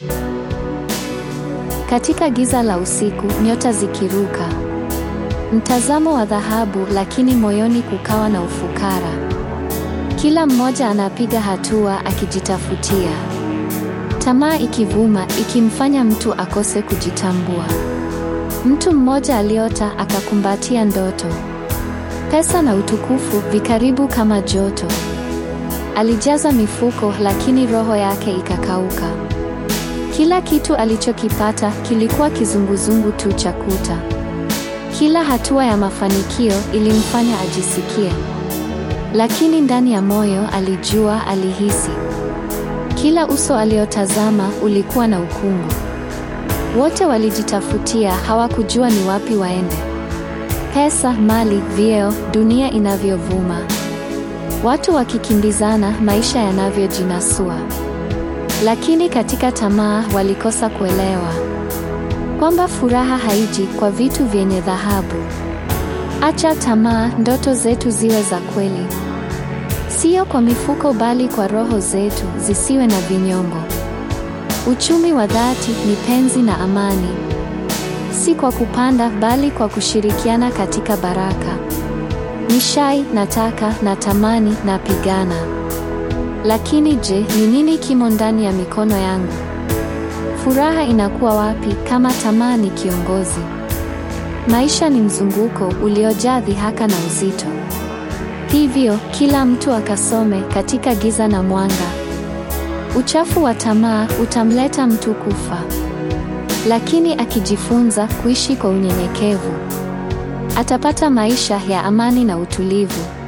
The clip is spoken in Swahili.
Katika giza la usiku, nyota zikiruka, mtazamo wa dhahabu, lakini moyoni kukawa na ufukara. Kila mmoja anapiga hatua akijitafutia, tamaa ikivuma, ikimfanya mtu akose kujitambua. Mtu mmoja aliota akakumbatia ndoto, pesa na utukufu vikaribu kama joto. Alijaza mifuko, lakini roho yake ikakauka. Kila kitu alichokipata kilikuwa kizunguzungu tu cha kuta. Kila hatua ya mafanikio ilimfanya ajisikie, lakini ndani ya moyo alijua, alihisi. Kila uso aliotazama ulikuwa na ukungu. Wote walijitafutia, hawakujua ni wapi waende. Pesa, mali, vyeo, dunia inavyovuma, watu wakikimbizana, maisha yanavyojinasua. Lakini katika tamaa walikosa kuelewa kwamba furaha haiji kwa vitu vyenye dhahabu. Acha tamaa, ndoto zetu ziwe za kweli, sio kwa mifuko, bali kwa roho zetu zisiwe na vinyongo. Uchumi wa dhati ni penzi na amani, si kwa kupanda, bali kwa kushirikiana katika baraka. Nishai, nataka, natamani, napigana lakini je, ni nini kimo ndani ya mikono yangu? Furaha inakuwa wapi kama tamaa ni kiongozi? Maisha ni mzunguko uliojaa dhihaka na uzito. Hivyo kila mtu akasome katika giza na mwanga. Uchafu wa tamaa utamleta mtu kufa, lakini akijifunza kuishi kwa unyenyekevu, atapata maisha ya amani na utulivu.